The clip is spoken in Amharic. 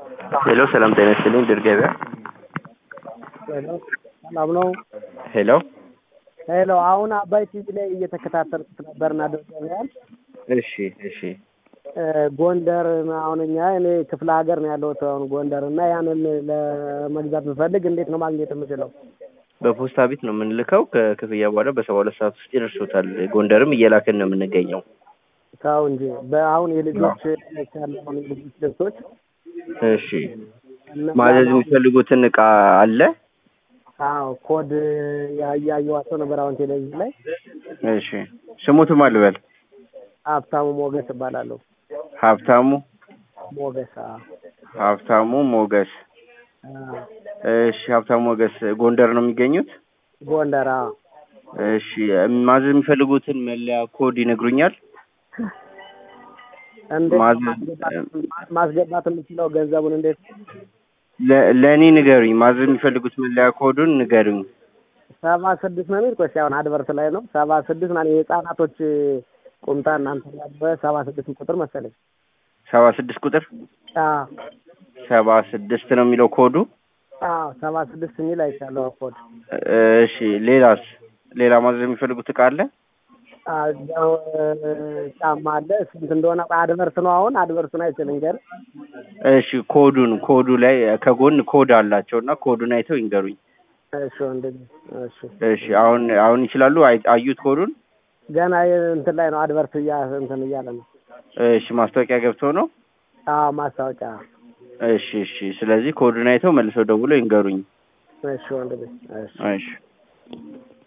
ሄሎ ሰላም ጤና ይስጥልኝ ድር ገበያ ሄሎ ሰላም ነው። ሄሎ ሄሎ አሁን አባይ ቲቪ ላይ እየተከታተልኩት ነበርና ድር ገበያን እሺ እሺ እ ጎንደር አሁን እኛ እኔ ክፍለ ሀገር ነው ያለሁት አሁን ጎንደር እና ያንን ለመግዛት ብፈልግ እንዴት ነው ማግኘት የምችለው? በፖስታ ቤት ነው የምንልከው ከክፍያ በኋላ በሰባ ሁለት ሰዓት ውስጥ ይደርሶታል ጎንደርም እየላክን ነው የምንገኘው ተው እንጂ በአሁን የልጆች ያለውን የልጆች ልብሶች እሺ ማዘዝ የሚፈልጉትን እቃ አለ አዎ ኮድ እያየኋቸው ነበር አሁን ቴሌቪዥን ላይ እሺ ስሙትም አልበል ሀብታሙ ሞገስ እባላለሁ ሀብታሙ ሞገስ አዎ ሀብታሙ ሞገስ አዎ እሺ ሀብታሙ ሞገስ ጎንደር ነው የሚገኙት ጎንደር አዎ እሺ ማዘዝ የሚፈልጉትን መለያ ኮድ ይነግሩኛል እንዴት ማዘዝ ማስገባት የምችለው ገንዘቡን እንዴት ለ- ለእኔ ንገሩኝ ማዘዝ የሚፈልጉት መለያ ኮዱን ንገሩኝ ሰባ ስድስት ነው የሚል ቆይ አሁን አድቨርት ላይ ነው ሰባ ስድስት ማለት የህፃናቶች ቁምጣ እናንተ ያለበት ሰባ ስድስት ቁጥር መሰለኝ ሰባ ስድስት ቁጥር አዎ ሰባ ስድስት ነው የሚለው ኮዱ አዎ ሰባ ስድስት የሚል አይቻለሁ ኮድ እሺ ሌላስ ሌላ ማዘዝ የሚፈልጉት እቃ አለ አዎ ጫማ አለ ስንት እንደሆነ አድቨርት ነው አሁን አድቨርቱን አይችልም ገር እሺ ኮዱን ኮዱ ላይ ከጎን ኮድ አላቸው እና ኮዱን አይተው ይንገሩኝ እሺ ወንድም እሺ እሺ አሁን አሁን ይችላሉ አይ- አዩት ኮዱን ገና እንትን ላይ ነው አድቨርት እያ እንትን እያለ ነው እሺ ማስታወቂያ ገብተው ነው አዎ ማስታወቂያ እሺ እሺ ስለዚህ ኮዱን አይተው መልሰው ደውለው ይንገሩኝ እሺ ወንድም እሺ እሺ